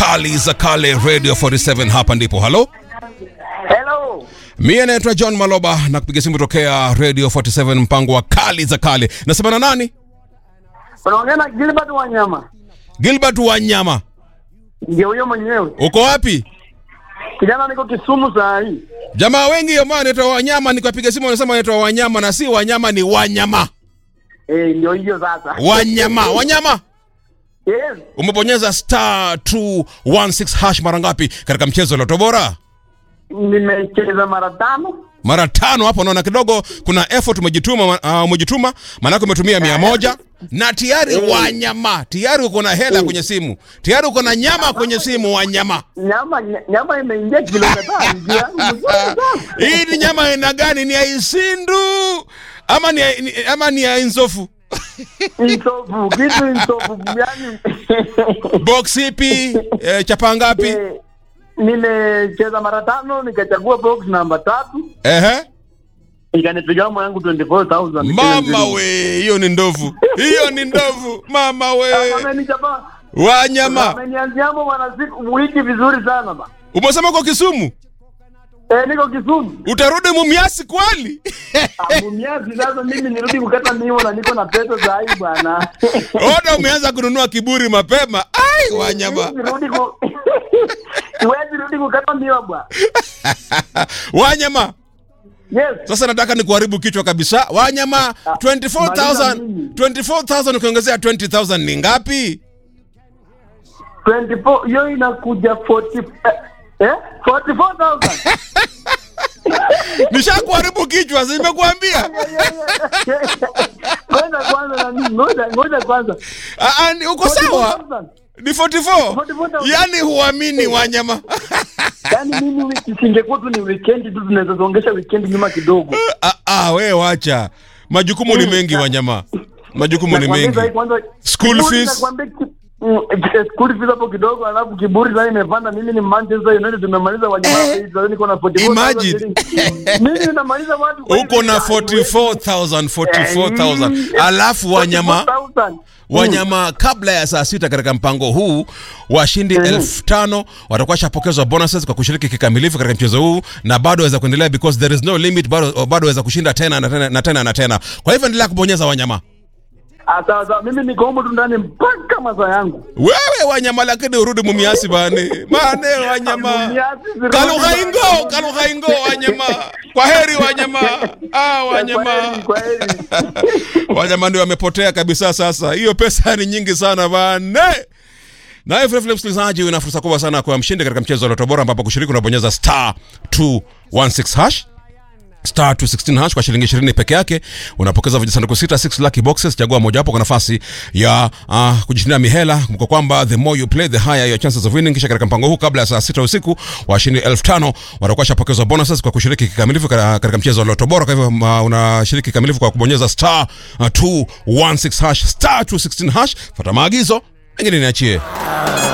kali za kale radio 47 hapa ndipo halo Hello. mie naitwa john maloba na kupiga simu tokea radio 47 mpango wa kali za kale nasema na nani Unaongea na Gilbert Wanyama. gilbert wanyama Ndio huyo mwenyewe. uko wapi Kijana niko Kisumu saa hii. jamaa wengi ambao wanaitwa wanyama nikapiga simu wanasema wanaitwa wanyama na si wanyama ni wanyama Eh, ndio hiyo sasa. wanyama wanyama Yes. umebonyeza star 216 hash mara ngapi katika mchezo wa Lotto bora Nimecheza mara tano. mara tano hapo naona kidogo kuna effort umejituma uh, umejituma maanake umetumia mia moja na tayari wanyama tayari uko na hela kwenye simu tayari uko na nyama kwenye simu wanyama Nyama nya- nyama imeingia kilo kadhaa. Ndio yangu mzuri sana. hii ni nyama aina gani ni ya isindu ama ni, ya- ni, ama ni ya inzofu Insofu, kitu insofu yani. box ipi eh, chapa ngapi Eh, Nimecheza mara tano nikachagua box namba tatu ehe ikanipiga mwa yangu 24000 mama we hiyo ni ndovu hiyo ni ndovu mama we Amenichapa. wanyama Amenianzia hapo mwana siku wiki vizuri sana ba. umesema uko kisumu Eh, niko Kisumu. utarudi mumiasi kweli Mumiazi sasa mimi nirudi kukata miwa na niko na pesa za hii bwana. ona umeanza kununua kiburi mapema ai wanyama Nirudi ku Siwezi rudi kukata miwa bwana. wanyama Yes. sasa nataka nikuharibu kichwa kabisa wanyama 24000 maliza mimi. 24000 ukiongezea 20000 ni ngapi 24 hiyo inakuja 40 eh, eh 44000. nishakuharibu kichwa simekuambia Ngoja kwanza na mimi, ngoja ngoja kwanza. Ah, ah, ni- uko sawa 44,000. ni 44 44,000. yani huamini wanyama Yaani mimi wiki singekuwa tu ni weekend tu tunaweza zongesha weekend nyuma kidogo. ah, ah, we wacha majukumu ni mengi wanyama majukumu ni Nakwambia mengi sasa kwanza School kiburi fees. nakwambia ki- mm, eh, school fees hapo kidogo alafu kiburi sasa imepanda mimi ni Manchester United tumemaliza wanyama sasa niko na 44,000 Imagine. shillings. mimi ninamaliza watu kwa uko na hivi. 44000 44000 alafu wanyama 44,000. wanyama kabla ya saa sita katika mpango huu washindi elfu tano watakuwa shapokezwa bonuses kwa kushiriki kikamilifu katika mchezo huu na bado waweza kuendelea because there is no limit bado bado waweza kushinda tena na tena na tena na tena kwa hivyo endelea kubonyeza wanyama Ah, sawa sawa mimi niko humo tu ndani mpaka masaa yangu wewe wanyama lakini urudi mumiasi bane mane wanyama Mumiasi, zirudi kalughaingo bane. kalughaingo wanyama kwa heri wanyama ah, wanyama Kwa heri, kwa heri. wanyama ndio wamepotea kabisa sasa hiyo pesa ni nyingi sana bane naye vilevile msikilizaji una fursa kubwa sana kwa mshindi katika mchezo wa Lotto Bora ambapo kushiriki unabonyeza star 216 hash star 216 hash kwa shilingi 20 peke yake unapokeza vijisanduku sita 6 lucky boxes chagua mojawapo kwa nafasi ya uh, kujishindia mihela kwa kwamba the more you play the higher your chances of winning kisha katika mpango huu kabla ya saa sita usiku washindi 5000 watakuwa shapokezwa bonuses kwa kushiriki kikamilifu katika katika mchezo wa Lotto Bora kwa hivyo uh, unashiriki kikamilifu kwa kubonyeza star uh, 216 hash star 216 hash fuata maagizo mengine niachie